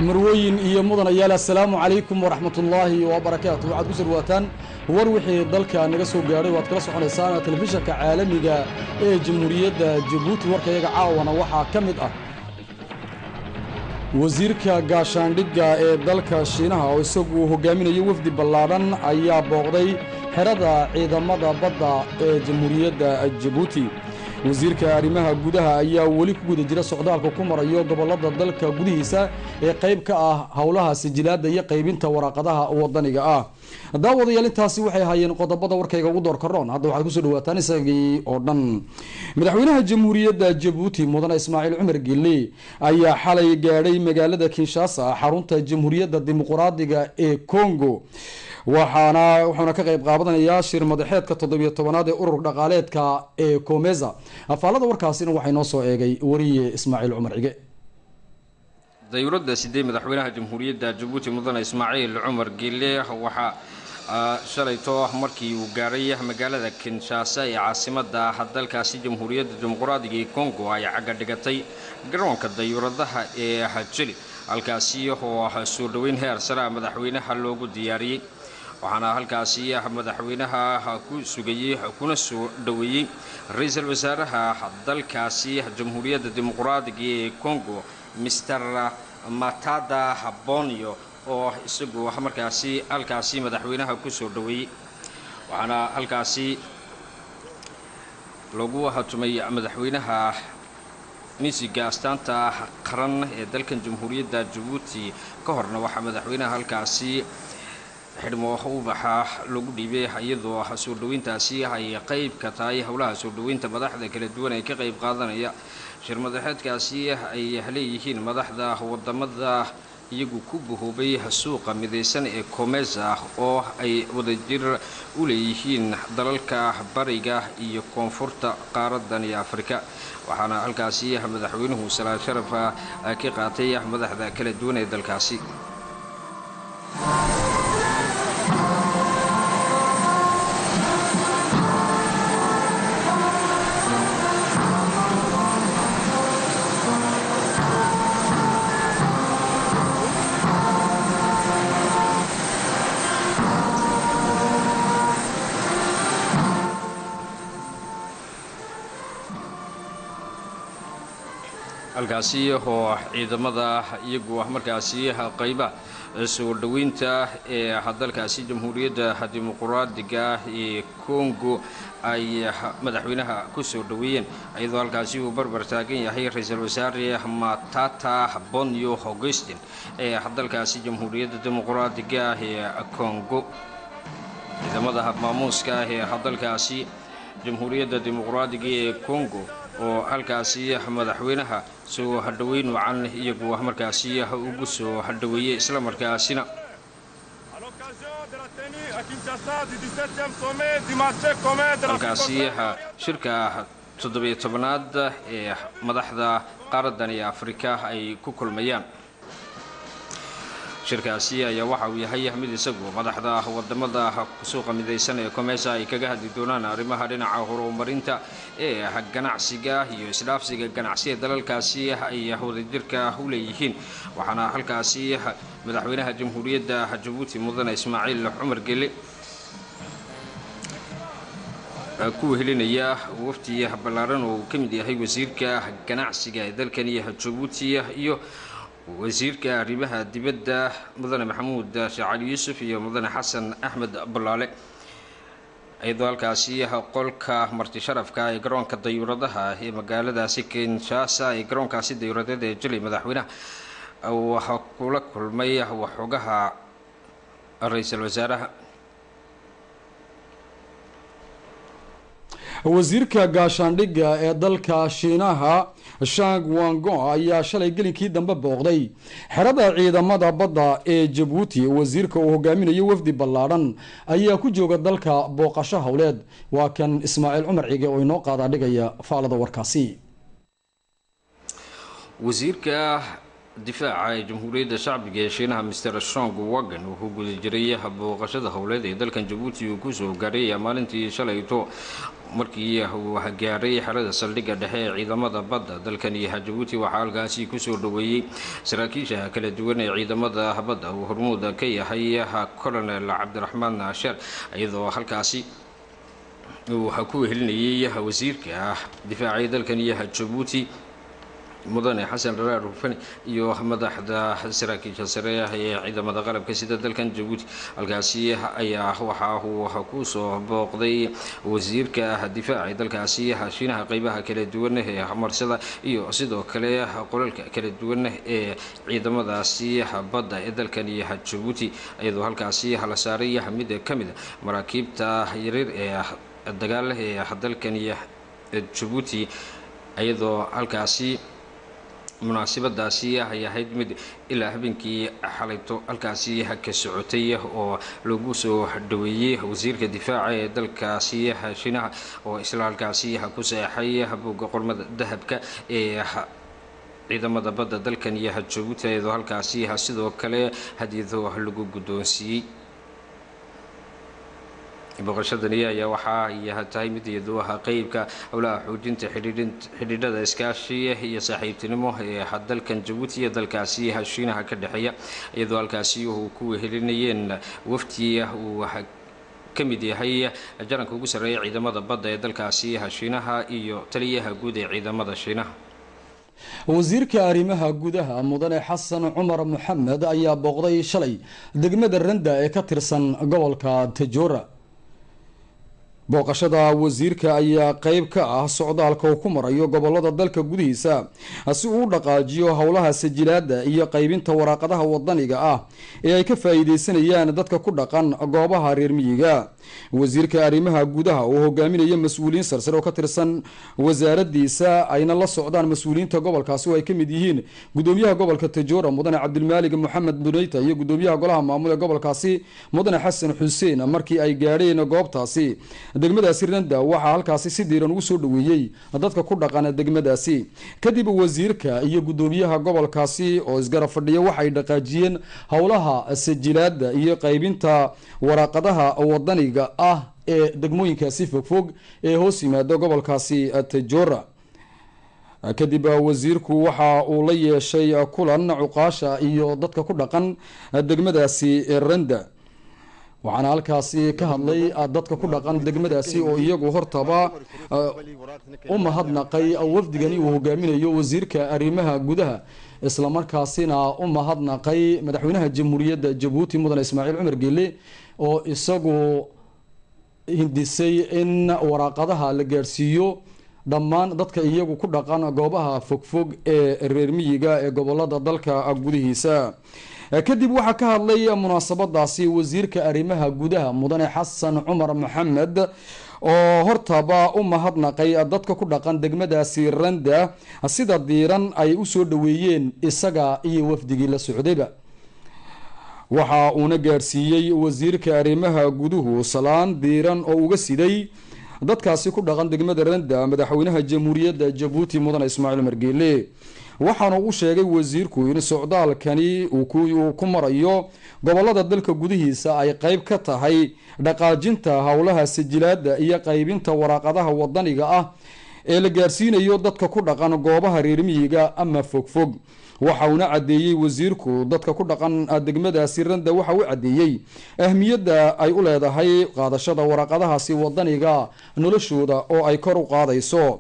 marwooyin iyo mudanayaal assalaamu calaykum waraxmatullaahi wabarakaatu waxaad ku sarwaataan war wixii dalka naga soo gaadhay waad kala soconaysaan telefishanka caalamiga ee jamhuuriyadda jabuuti warkayaga caawana waxaa ka mid ah wasiirka gaashaandhigga ee dalka shiinaha oo isagu hogaaminayo wafdi ballaadhan ayaa booqday xerada ciidamada badda ee jamhuuriyadda jabuuti wasiirka arrimaha gudaha ayaa weli ku guda jira socdaalka ku marayo gobollada dalka gudihiisa ee qayb ka ah howlaha sijilaadda iyo qaybinta waraaqadaha wadaniga ah daawadayaal intaasi waxay ahaayeen qodobada warkayga ugu door karoon hadda waxaad kusoo dhawaataan isagii oo dhan madaxweynaha jamhuuriyadda jabuuti mudane ismaaciil cumar gelle ayaa xalay gaadhay magaalada kinshasa xarunta jamhuuriyadda dimuqraadiga ee congo waxaana wuxuuna ka qayb qaadanayaa shir madaxeedka toddobiyo tobanaad ee urur dhaqaaleedka ee comeza afaalada warkaasina waxay noo soo eegay wariye ismaaciil cumar cige dayuuradda sidee madaxweynaha jamhuuriyadda jabuuti mudane ismaaciil cumar gelle waxaa shalayto markii uu gaadhay magaalada kinshasa ee caasimada dalkaasi jamhuuriyadda dimuqraadiga ee congo ay cagga dhigatay garoonka dayuuradaha ee jeli halkaasi oo soo dhoweyn heer sare madaxweynaha loogu diyaariyey waxaana halkaasi madaxweynaha ku sugayey kuna soo dhoweeyey ra-iisul wasaaraha dalkaasi jamhuuriyadda dimuqraadiga ee congo mister matada bonio oo isagu markaasi halkaasi madaxweynaha ku soo dhoweeyey waxaana halkaasi lagu hatumay madaxweynaha misiga astaanta qaran ee dalkan jamhuuriyadda jabuuti ka horna waxaa madaxweynaha halkaasi xidhmo ubaxa lagu dhiibay iyadoo soo dhoweyntaasi ay qayb ka tahay howlaha soo dhoweynta madaxda kala duwan ee ka qayb qaadanaya shir madaxeedkaasi ay leeyihiin madaxda wadamada iyagu ku bahoobay suuqa midaysan ee comeza oo ay wadajir u leeyihiin dalalka bariga iyo koonfurta qaaradan iyo afrika waxaana halkaasi madaxweynuhu salaad sharafa ka qaatay madaxda kala duwan ee dalkaasi halkaasi oo ciidamada iyagu markaasi qayba soo dhoweynta ee dalkaasi jamhuuriyadda dimuqraadiga ee congo ay madaxweynaha ku soo dhoweeyeen iyadoo halkaasi uu barbar taagan yahay ra-iisul wasaare matata bonio augustin ee dalkaasi jamhuuriyadda dimuqraadiga ee congo ciidamada maamuuska ee dalkaasi jamhuuriyadda dimuqraadiga ee congo oo halkaasi madaxweynaha soo hadhoweyn wacan iyagu markaasi ugu soo hadhoweeyey islamarkaasina halkaasi shirka toddobiyo tobanaad ee madaxda qaaradan iyo afrika ay ku kulmayaan shirkaasi ayaa waxa uu yahay mid isagu madaxda wadamada suuqa midaysan ee comesa ay kaga hadli doonaan arrimaha dhinaca horumarinta ee ganacsiga iyo isdhaafsiga ganacsiga dalalkaasi ay wadajirka u leeyihiin waxaana halkaasi madaxweynaha jamhuuriyadda jabuuti mudane ismaaciil cumar gelle ku helinaya wafti ballaaran oo uu ka mid yahay wasiirka ganacsiga ee dalkani jabuuti iyo wasiirka arrimaha dibadda mudane maxamuud shacali yuusuf iyo mudane xasan axmed bulaale iyadoo halkaasi qolka marti sharafka ee garoonka dayuuradaha ee magaaladaasi kinshasa ee garoonkaasi dayuuradeed ee jilay madaxweynaha waxaa kula kulmay waxoogaha ra-iisul wasaaraha wasiirka gaashaandhigga ee dalka shiinaha shang wango ayaa shalay gelinkii dambe booqday xerada ciidamada badda ee jabuuti wasiirka uu hogaaminayo wafdi ballaadhan ayaa ku jooga dalka booqasho howleed waa kan ismaaciil cumar cige oo inoo qaadaa dhigaya faalada warkaasi wasiirka difaaca ee jamhuuriyadda shacbiga ee shiinaha mister shong wagan wuxuu guda jiray booqashada howleed ee dalkan jabuuti uu kusoo gaadhay maalintii shalayto markii uu gaaray xerada saldhigga dhexe ee ciidamada badda dalkani jabuuti waxaa halkaasi kusoo dhaweeyey saraakiisha kala duwan ee ciidamada badda uu hormuud ka yahay colonel cabdiraxmaan sheer iyadoo halkaasi uu ku wehelinayay wasiirka difaacay dalkani jabuuti mudane xasan dharaar hufani iyo madaxda saraakiisha sare ee ciidamada qalabka sida dalkan jabuuti halkaasi ayaa waxa uu kusoo booqday wasiirka difaaca dalkaasi shiinaha qeybaha kala duwan ee marsada iyo sidoo kale qolalka kala duwan ee ciidamadaasi badda ee dalkani jabuuti iyadoo halkaasi la saaray mid ka mid maraakiibta yaryar ee dagaal ee dalkani jabuuti iyadoo halkaasi munaasabadaasi ay ahayd mid ilaa habeenkii xalayto halkaasi ka socotay oo lagu soo dhaweeyey wasiirka difaaca ee dalkaasi shiinaha oo isla halkaasi ku seexay buugga qormada dahabka ee ciidamada badda dalkan iyo jabuuti iyadoo halkaasi sidoo kale hadiyado lagu guddoonsiiyey booqashadani ayaa waxa ay tahay mid iyadu ah qeybka howlaha xoojinta xidhiidhada iskaashi iyo saaxiibtinimo ee dalkan jabuuti iyo dalkaasi shiinaha ka dhexeeya iyadoo halkaasi uu ku wehelinayeen wafdi uu ka mid yahay jaranka ugu sarreeya ciidamada badda ee dalkaasi shiinaha iyo taliyaha guud ee ciidamada shiinaha wasiirka arrimaha gudaha mudane xasan cumar maxamed ayaa booqday shalay degmada randa ee ka tirsan gobolka tajoora booqashada wasiirka ayaa qeyb ka ah socdaalka uu ku marayo gobolada dalka gudihiisa si uu u dhaqaajiyo howlaha sajilaada iyo qeybinta waraaqadaha wadaniga ah ee ay ka faa-iideysanayaan dadka ku dhaqan goobaha reer miyiga wasiirka arrimaha gudaha uu hogaaminayo mas-uuliyiin sarsare oo ka tirsan wasaaradiisa ayna la socdaan mas-uuliyiinta gobolkaasi oo ay ka mid yihiin gudoomiyaha gobolka tajoora mudane cabdilmaalig maxamed buneyta iyo gudoomiyaha golaha maamul ee gobolkaasi mudane xasan xuseen markii ay gaadheen goobtaasi degmadaasi randa waxaa halkaasi si diiran ugu soo dhaweeyey dadka ku dhaqan degmadaasi kadib wasiirka iyo gudoomiyaha gobolkaasi oo isgarab fadhiya waxay dhaqaajiyeen howlaha sajilaada iyo qeybinta waraaqadaha wadaniga ah ee degmooyinkaasi fogfog ee hoos yimaada gobolkaasi tajoora kadib wasiirku waxa uu la yeeshay kulan cuqaasha iyo dadka ku dhaqan degmadaasi randa waxaana halkaasi ka hadlay dadka ku dhaqan degmadaasi oo iyagu hortaba u mahadnaqay wafdigani uu hogaaminayo wasiirka arrimaha gudaha islamarkaasina u mahadnaqay madaxweynaha jamhuuriyadda jabuuti mudane ismaaciil cumar geele oo isagu hindisay in waraaqadaha la gaadhsiiyo dhammaan dadka iyagu ku dhaqan goobaha fogfog ee reer miyiga ee gobolada dalka gudihiisa kadib waxaa ka hadlay munaasabadaasi wasiirka arrimaha gudaha mudane xasan cumar maxamed oo hortaba u mahadnaqay dadka ku dhaqan degmadaasi randa sida diiran ay usoo dhaweeyeen isaga iyo wafdigii la socdayba waxa uuna gaadhsiiyey wasiirka arrimaha guduhu salaan diiran oo uga siday dadkaasi ku dhaqan degmada randa madaxweynaha jamhuuriyadda jabuuti mudane ismaaciil margeele waxaana u sheegay wasiirku in socdaalkani uu ku marayo gobolada dalka gudihiisa ay qeyb ka tahay dhaqaajinta howlaha sajilaada iyo qeybinta waraaqadaha wadaniga ah ee la gaarsiinayo dadka ku dhaqan goobaha reermiyiga ama fogfog waxa uuna caddeeyey wasiirku dadka ku dhaqan degmadaasi randa waxa uu caddeeyey ahmiyadda ay u leedahay qaadashada waraaqadahaasi wadaniga noloshooda oo ay kor u qaadayso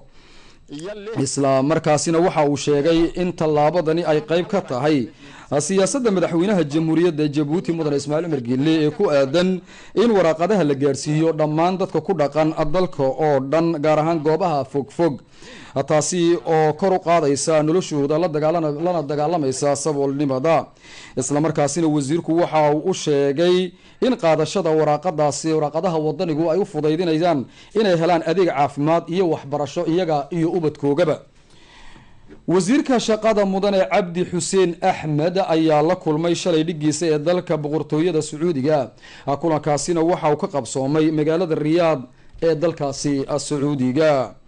isla markaasina waxa uu sheegay in tallaabadani ay qeyb ka tahay siyaasadda madaxweynaha jamhuuriyadda jabuuti mudane ismaaciil cumar geelle ee ku aadan in waraaqadaha la gaarsiiyo dhammaan dadka ku dhaqan dalka oo dhan gaar ahaan goobaha fogfog taasi oo kor u qaadaysa noloshooda lana dagaalamaysa saboolnimada islamarkaasina wasiirku waxa uu u sheegay in qaadashada waraaqadaasi waraaqadaha wadanigu ay u fudaydinayaan inay helaan adeeg caafimaad iyo waxbarasho iyaga iyo ubadkoogaba wasiirka shaqada mudane cabdi xuseen axmed ayaa la kulmay shalay dhigiisa ee dalka boqortooyada sacuudiga kulankaasina waxa uu ka qabsoomay magaalada riyaad ee dalkaasi sacuudiga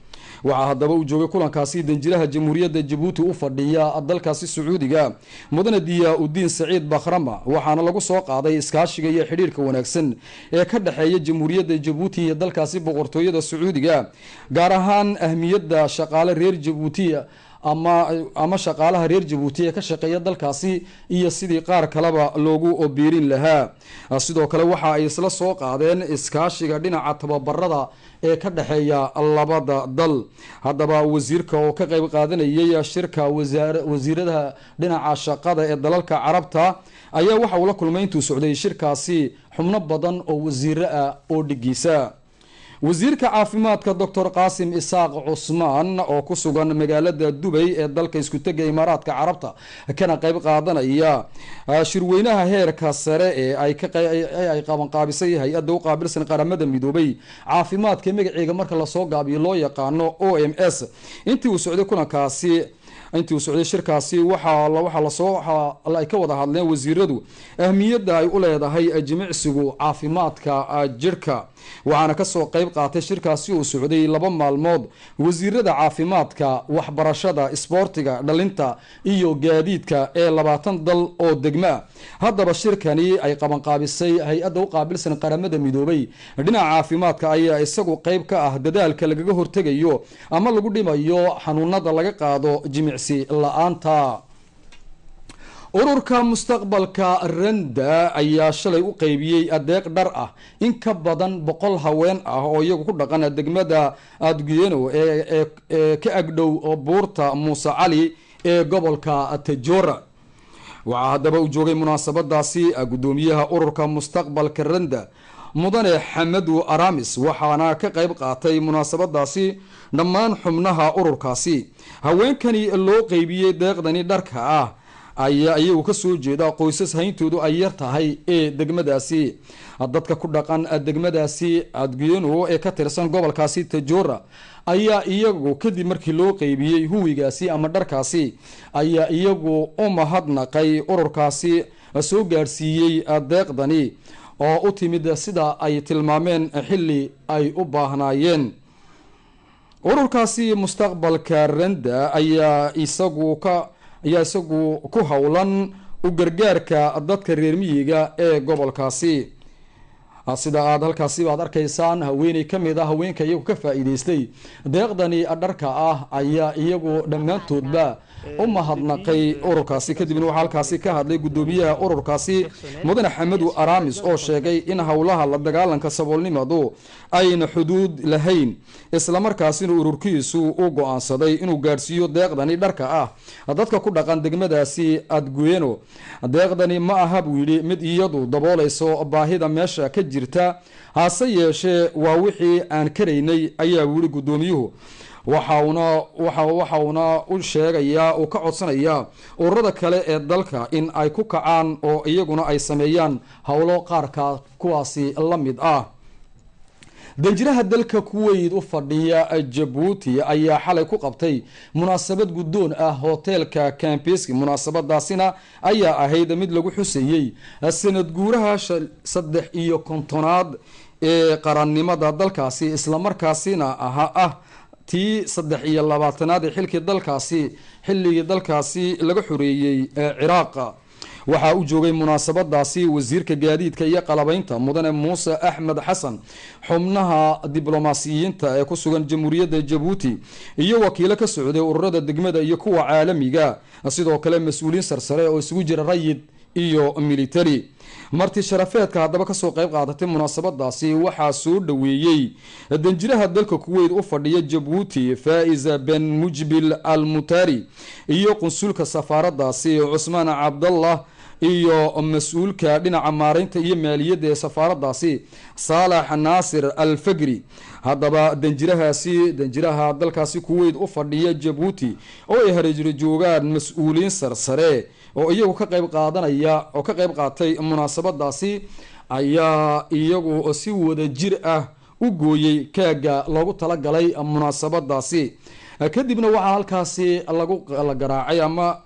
waxaa haddaba uu joogay kulankaasi danjiraha jamhuuriyadda jabuuti u fadhiya dalkaasi sacuudiga mudane diyaa udiin saciid bakhrama waxaana lagu soo qaaday iskaashiga iyo xidhiirka wanaagsan ee ka dhexeeya jamhuuriyadda jabuuti iyo dalkaasi boqortooyada sacuudiga gaar ahaan ahmiyadda shaqaale reer jabuuti ama ama shaqaalaha reer jabuuti ee ka shaqeeya dalkaasi iyo sidii qaar kaleba loogu biirin lahaa sidoo kale waxa ay isla soo qaadeen iskaashiga dhinaca tababarada ee ka dhexeeya labada dal haddaba wasiirka oo ka qeyb qaadanayay shirka wasiiradaha dhinaca shaqada ee dalalka carabta ayaa waxa uu la kulmay intuu socday shirkaasi xubno badan oo wasiiro ah oo dhigiisa wasiirka caafimaadka doctor qaasim isaaq cusmaan oo ku sugan magaalada dubay ee dalka iskutega imaaraadka carabta kana qeyb qaadanaya shirweynaha heerka sare ee ay qabanqaabisay hay-adda u qaabilsan qaramada midoobay caafimaadka magaceega marka lasoo gaabiyo loo yaqaano o m s intii uu socday kulankaasi intii uu socday shirkaasi waxaa lasoo ay ka wada hadleen wasiiradu ahmiyadda ay u leedahay jimicsigu caafimaadka jirhka waxaana kasoo qeyb qaatay shirkaasi uu socday laba maalmood wasiirada caafimaadka waxbarashada isboortiga dhalinta iyo gaadiidka ee labaatan dal oo degma haddaba shirkani ay qabanqaabisay hay-adda u qaabilsan qaramada midoobay dhinaca caafimaadka ayaa isagu qeyb ka ah dadaalka lagaga hortegayo ama lagu dhimayo xanuunada laga qaado jimicsi la-aanta ururka mustaqbalka randa ayaa shalay u qeybiyey adeeq dhar ah in ka badan boqol haween ah oo iyagu ku dhaqan degmada adguyeno ee ka agdhow buurta muuse cali ee gobolka tajora waxaa haddaba uu joogay munaasabadaasi gudoomiyaha ururka mustaqbalka randa mudane xamadu aramis waxaana ka qeyb qaatay munaasabadaasi dhammaan xubnaha ururkaasi haweenkani loo qeybiyey deeqdani dharka ah ayaa iyagu kasoo jeeda qoysas hayntoodu ay yar tahay ee degmadaasi dadka ku dhaqan degmadaasi adguyeno ee ka tirsan gobolkaasi tajora ayaa iyagu kadib markii loo qeybiyey huwigaasi ama dharkaasi ayaa iyagu u mahadnaqay ururkaasi soo gaadhsiiyey deeqdani oo u timid sida ay tilmaameen xilli ay u baahnaayeen ururkaasi mustaqbalka randa ayaa isagu ka ayaa isagu ku howlan u gargaarka dadka reer miyiga ee gobolkaasi sida aada halkaasi baad arkaysaan haweeney kamid a haweenka iyagu ka faa-iideystay deeqdani dharka ah ayaa iyagu dhammaantoodba u mahadnaqay ururkaasi kadibna waxaa halkaasi ka hadlay gudoomiyaha ururkaasi mudane xamadu aramis oo sheegay in howlaha la dagaalanka saboolnimadu ayna xuduud lahayn islamarkaasina ururkiisu u go-aansaday inuu gaadhsiiyo deeqdani dharka ah dadka ku dhaqan degmadaasi adguyeno deeqdani ma aha buu yidhi mid iyadu dabooleyso baahida meesha ka jirta hase yeeshee waa wixii aan karaynay ayaa yihi gudoomiyuhu waxauna waxauna u sheegayaa uu ka codsanayaa ururada kale ee dalka in ay ku kacaan oo iyaguna ay sameeyaan howlo qaarka kuwaasi la mid ah danjiraha dalka kuweyd u fadhiya jabuuti ayaa xalay ku qabtay munaasabad guddoon ah hoteelka cambeski munaasabadaasina ayaa ahayd mid lagu xuseeyey sanad guuraha saddex iyo kontonaad ee qarannimada dalkaasi islamarkaasina aha ah tii saddex iyo labaatanaad ee xilkii dalkaasi xilligii dalkaasi laga xoreeyey ciraaqa waxaa u joogay munaasabadaasi wasiirka gaadiidka iyo qalabeynta mudane muuse axmed xasan xubnaha diblomaasiyiinta ee ku sugan jamhuuriyadda jabuuti iyo wakiilo ka socday ururada degmada iyo kuwa caalamiga sidoo kale mas-uuliyiin sarsare oo isugu jira rayid iyo military marti sharafeedka haddaba kasoo qeyb qaadatay munaasabadaasi waxaa soo dhoweeyey danjiraha dalka kuweyd u fadhiya jabuuti faa-isa ben mujbil al mutari iyo qunsulka safaaradaasi cusmaan cabdallah iyo mas-uulka dhinaca maareynta iyo maaliyadda ee safaaradaasi saalax naasir al fagri haddaba danjirahaasi danjiraha dalkaasi kuweyd u fadhiya jabuuti oo ay hareejiro joogaan mas-uuliyiin sarsare oo iyagu ka qeyb qaadanaya oo ka qeyb qaatay munaasabadaasi ayaa iyagu si wada jir ah u gooyey kaaga loogu talagalay munaasabadaasi kadibna waxaa halkaasi lagu la garaacay ama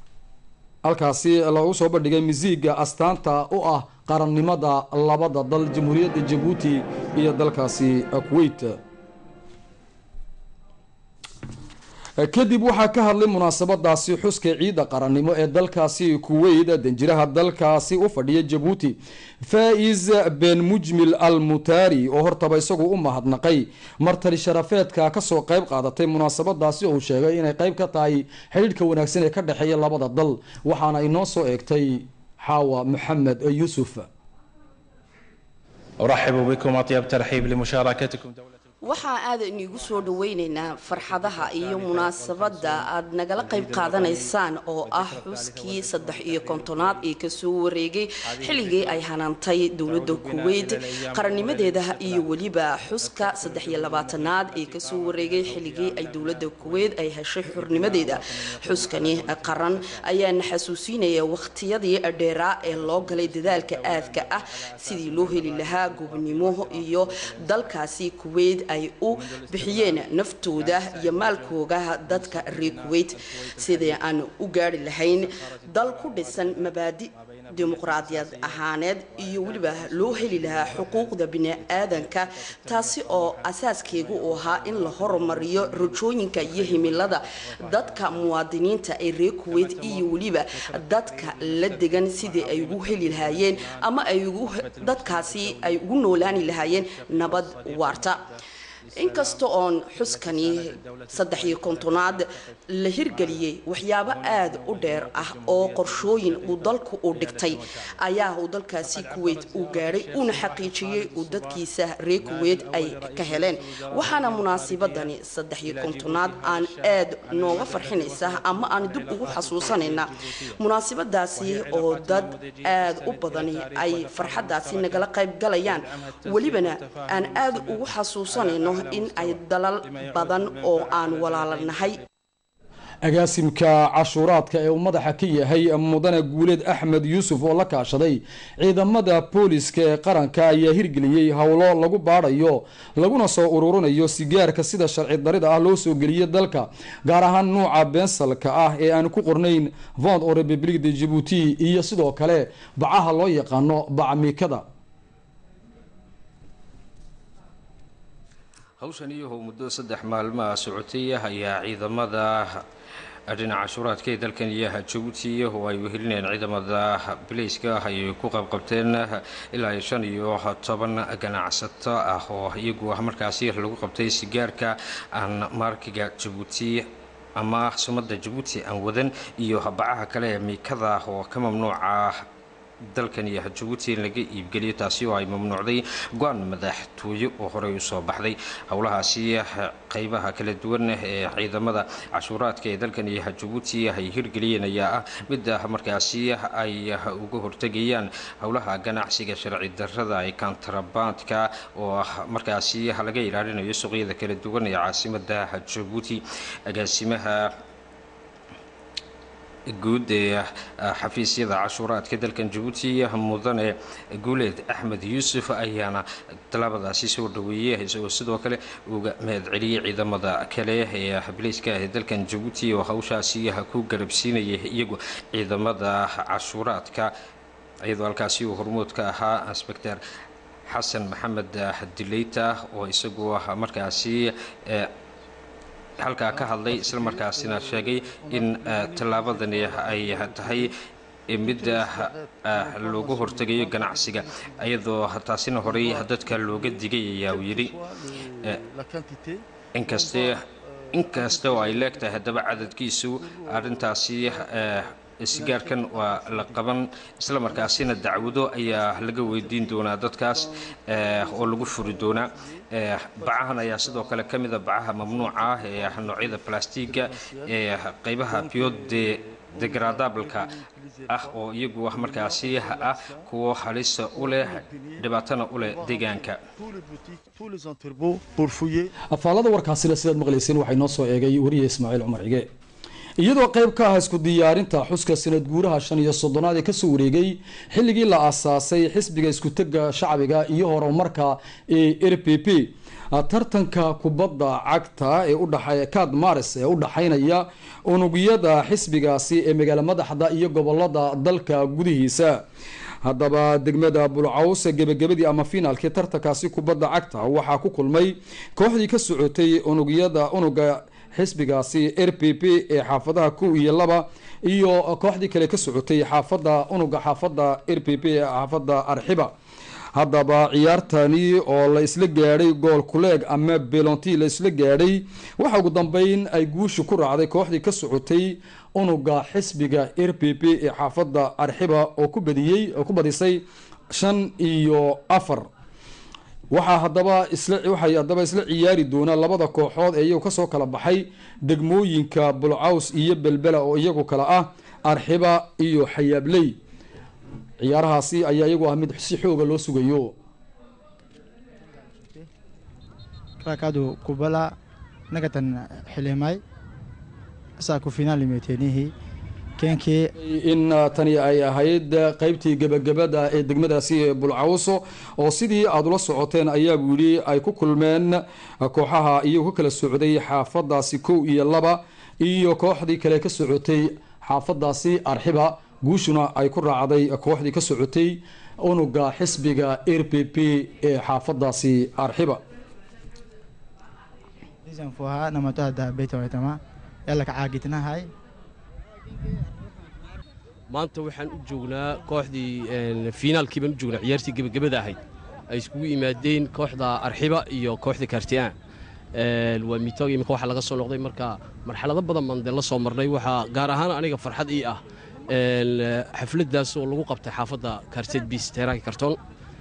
halkaasi lagu soo bandhigay misiiga astaanta u ah qarannimada labada dal jamhuuriyadda jabuuti iyo dalkaasi kuweyt kadib waxaa ka hadlay munaasabadaasi xuska ciidda qarannimo ee dalkaasi kuweyt danjiraha dalkaasi u fadhiya jabuuti faa-is ben mujmil al mutaari oo hortaba isagu u mahadnaqay martali sharafeedka kasoo qeyb qaadatay munaasabadaasi oo uu sheegay inay qeyb ka tahay xidhiidhka wanaagsan ee ka dhexeeya labada dal waxaana inoo soo eegtay xaawa maxamed yuusuf أرحب بكم أطيب ترحيب لمشاركتكم دولة waxaa aada iniigu soo dhaweyneynaa farxadaha iyo munaasabadda aad nagala qayb qaadanaysaan oo ah xuskii saddex iyo kontonaad ee kasoo wareegay xilligii ay hanaantay dowladda kuweyt qarannimadeeda iyo weliba xuska saddex iyo labaatanaad ee kasoo wareegay xilligii ay dowladda kuweyt ay heshay xurnimadeeda xuskani qaran ayaana xasuusinaya wakhtiyadii dheeraa ee loo galay dadaalka aadka ah sidii loo heli lahaa gobnimo iyo dalkaasi kuweyt ay u bixiyeen naftooda iyo maalkooga dadka reer kuweyt sidii aan u gaari lahayn dal ku dhisan mabaadi dimuqraadiyad ahaaneed iyo weliba loo heli lahaa xuquuqda bini-aadanka taasi oo asaaskeegu uu ahaa in la horumariyo rajooyinka iyo himilada dadka muwaadiniinta ee reer kuweyt iyo weliba dadka la degan sidii ay ugu heli lahaayeen ama ay dadkaasi ay ugu noolaani lahaayeen nabad waarta inkasta oon xuskani saddex iyo kontonaad la hirgeliyey waxyaabo aada u dheer ah oo qorshooyin uu dalku uu dhigtay ayaa uu dalkaasi kuweyt uu gaadhay uuna xaqiijiyey uu dadkiisa reer kuweyt ay ka heleen waxaana munaasibadani saddex iyo kontonaad aan aada nooga farxinaysa ama aan dib ugu xasuusanayna munaasibadaasi oo dad aada u badani ay farxadaasi nagala qayb galayaan welibana aan aada ugu xasuusanayno in ay dalal badan oo aan walaalanahay agaasimka cashuuraadka ee uu madaxa ka yahay mudane guuleed axmed yuusuf oo la kaashaday ciidamada booliska ee qaranka ayaa hirgeliyey howlo lagu baadhayo laguna soo ururinayo sigaarka sida sharci darida ah loo soo geliyay dalka gaar ahaan nuuca bensalka ah ee aan ku qornayn vond oo republic de jibuuti iyo sidoo kale bacaha loo yaqaano bacmiikada hawshan iyahoo muddo saddex maalmaha socotay ayaa ciidamada dhinaca cashuuraadka ee dalkan iyo jabuuti oo ay wehelinayeen ciidamada bilayska ayay ku qabqabteen ilaa iyo shan iyo toban ganacsato ah oo iyagu markaasi lagu qabtay sigaarka aan markiga jabuuti ama sumadda jabuuti aan wadan iyo bacaha kale ee miikada oo ka mamnuuca dalkan iyo jabuuti in laga iibgeliyo taasi oo ay mamnuucday go-aan madaxtooye oo horey usoo baxday howlahaasi qeybaha kala duwan ee ciidamada cashuuraadka ee dalkan iyo jabuuti ay hirgeliyeen ayaa ah midda markaasi ay uga hortegayaan howlaha ganacsiga sharci darada ee kontrabandka oo markaasi laga ilaalinayo suuqyada kala duwan ee caasimada jabuuti agaasimaha guud ee xafiisyada cashuuraadka dalkan jabuuti mudane guuleed axmed yuusuf ayaana tallaabadaasi soo dhaweeyey isagoo sidoo kale uga mahad celiyey ciidamada kale ee bilayska ee dalkan jabuuti oo hawshaasi ku garabsiinayay iyagu ciidamada cashuuraadka iyadoo halkaasi uu hormuud ka ahaa inspector xasan maxamed dileyta oo isagu markaasi halkaa ka hadlay isla markaasina sheegay in tallaabadani ay tahay midda loogu hortegayo ganacsiga iyadoo taasina horey dadka looga digay ayaa uu yidhi inkaste inkasta oo ay leegtahay haddaba cadadkiisu arrintaasi sigaarkan waa la qaban isla markaasina dacwado ayaa laga weydiin doonaa dadkaas oo lagu furi doonaa bacahan ayaa sidoo kale ka mida bacaha mamnuuca ah ee noocyada blastiga ee qeybaha biode degradableka ah oo iyagu markaasi ah kuwo halisa u leh dhibaatana u leh deegaanka afaalada warkaasina sidaad maqlayseen waxay noo soo eegay wariye ismaaciil cumar cige iyadoo qayb ka ah isku diyaarinta xuska sanad guuraha shan iyo soddonaad ee kasoo wareegay xilligii la aasaasay xisbiga iskutega shacbiga iyo horumarka ee r p p tartanka kubadda cagta ee udhaxeeya kad maris ee u dhaxaynaya unugyada xisbigaasi ee magaala madaxda iyo gobolada dalka gudihiisa haddaba degmada bulcaws gebagabadii ama finaalkii tartankaasi kubadda cagta waxaa ku kulmay kooxdii ka socotay unugyada unuga xisbigaasi r p p ee xaafadaha kow iyo laba iyo kooxdii kale ka socotay xaafada unuga xaafada r p p ee xaafada arxiba haddaba ciyaartani oo la isla gaadhay gool kuleeg ama belonti la isla gaadhay waxa ugu dambeyn ay guusha ku raacday kooxdii ka socotay unuga xisbiga r p p ee xaafada arxiba oo ku badiyey oo ku badisay shan iyo afar waxaa hadaba isla waxay haddaba isla ciyaari doonaa labada kooxood ee iyagu kasoo kala baxay degmooyinka bulcaws iyo belbela oo iyagu kale ah arxiba iyo xayaabley ciyaarahaasi ayaa iyagu ah mid si xooga loo sugayo rakadu kubala nagatan xilimay saa ku finaal imeeteenihii keenkii in tani ay ahayd qeybtii gebagabada ee degmadaasi ee bulcawso oo sidii aada ula socoteen ayaa buu yidhi ay ku kulmeen kooxaha iyagu ka kala socday xaafadaasi kow iyo laba iyo kooxdii kale ka socotay xaafadaasi arxiba guushuna ay ku raacday kooxdii ka socotay unuga xisbiga r p p ee xaafadaasi arxiba fuhaa namato hadda beytawaytama yalla ka caagitnahay maanta waxaan u joognaa kooxdii fiinaalkii baan u joognaa ciyaartii gebagabada ahayd ay iskugu yimaadeen kooxda arxiba iyo kooxda kaartiaan waa miitoog imika waxaa laga soo noqday marka marxalado badan baan dee la soo marnay waxaa gaar ahaan aniga farxad ii ah xafladdaas oo lagu qabtay xaafadda kaarteed biis teeraanka kartoon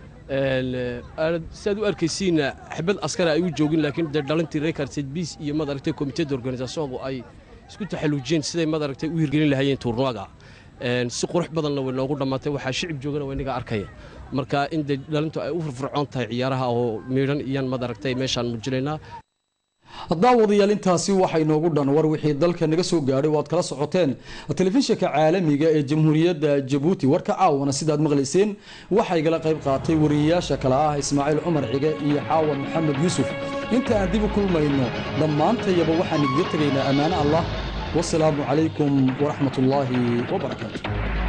siaad u arkaysiinna xabad askara ay u joogin laakiin dee dhalintii reer kaarteed biis iyo madaragtay komiteeda organisationku ay isku taxalluujiyeen siday madaragtay u hirgelin lahaayeen tuurnuwaga si qurux badanna way noogu dhammaatay waxaa shicib joogana waa inaga arkaya marka in dee dhalintu ay u firfircoon tahay ciyaaraha oo miidhan iyaan madaragtay meeshaan muujinaynaa daawadayaal intaasi waxay noogu dhan war wixii dalka naga soo gaadhay waad kala socoteen telefishinka caalamiga ee jamhuuriyadda jabuuti warka caawana sidaad maqlayseen waxaa igala qayb qaatay wariyayaasha kale ah ismaaciil cumar cige iyo xaawan maxamed yuusuf inta aan dib u kulmayno dhammaantayaba waxaan igaga tegaynaa ammaano allah wasalaamu calaykum waraxmat ullaahi wabarakaatu